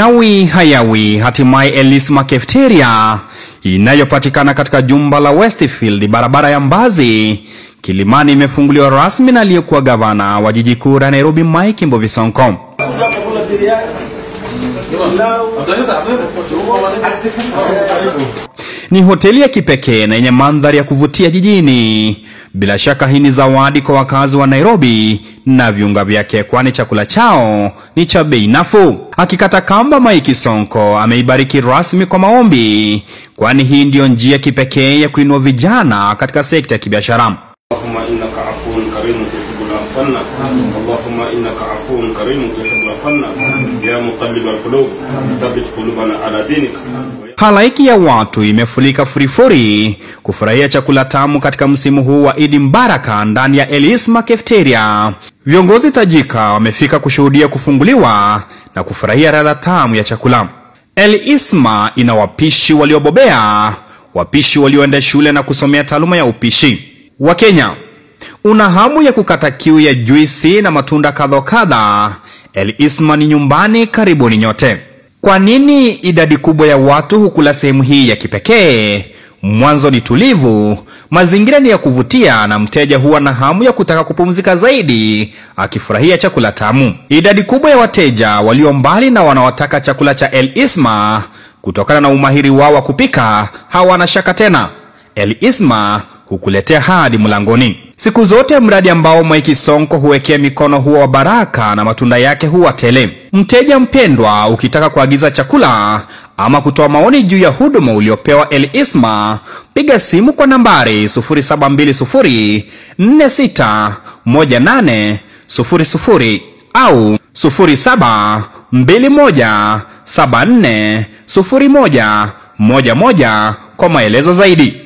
Yawi hayawi, hatimaye Elisma Cafeteria inayopatikana katika jumba la Westfield, barabara ya Mbazi, Kilimani, imefunguliwa rasmi na aliyekuwa gavana wa jiji kuu la Nairobi, Mike Mbuvi Sonko. Ni hoteli ya kipekee na yenye mandhari ya kuvutia jijini. Bila shaka hii ni zawadi kwa wakazi wa Nairobi na viunga vyake, kwani chakula chao ni cha bei nafuu. Akikata kamba, Mike Sonko ameibariki rasmi kwa maombi, kwani hii ndiyo njia kipekee ya kuinua vijana katika sekta ya kibiashara. اللهم انك عفو كريم تحب العفو اللهم انك عفو كريم تحب العفو يا مقلب القلوب ثبت قلوبنا على دينك Halaiki ya watu imefurika furifuri kufurahia chakula tamu katika msimu huu wa Idi Mbaraka ndani ya Elisma Cafeteria. Viongozi tajika wamefika kushuhudia kufunguliwa na kufurahia ladha tamu ya chakula. Elisma ina wapishi waliobobea, wapishi walioenda shule na kusomea taaluma ya upishi. Wakenya, una hamu ya kukata kiu ya juisi na matunda kadha wa kadha? El Isma ni nyumbani, karibuni nyote. Kwa nini idadi kubwa ya watu hukula sehemu hii ya kipekee? Mwanzo ni tulivu, mazingira ni ya kuvutia, na mteja huwa na hamu ya kutaka kupumzika zaidi akifurahia chakula tamu. Idadi kubwa ya wateja walio mbali na wanaotaka chakula cha El Isma kutokana na umahiri wao wa kupika hawana shaka tena. El Isma hukuletea hadi mlangoni. Siku zote mradi ambao Mike Sonko huwekea mikono huwa wa baraka na matunda yake huwa tele. Mteja mpendwa, ukitaka kuagiza chakula ama kutoa maoni juu ya huduma uliopewa El Isma, piga simu kwa nambari 0720461800 au 0721740111 kwa maelezo zaidi.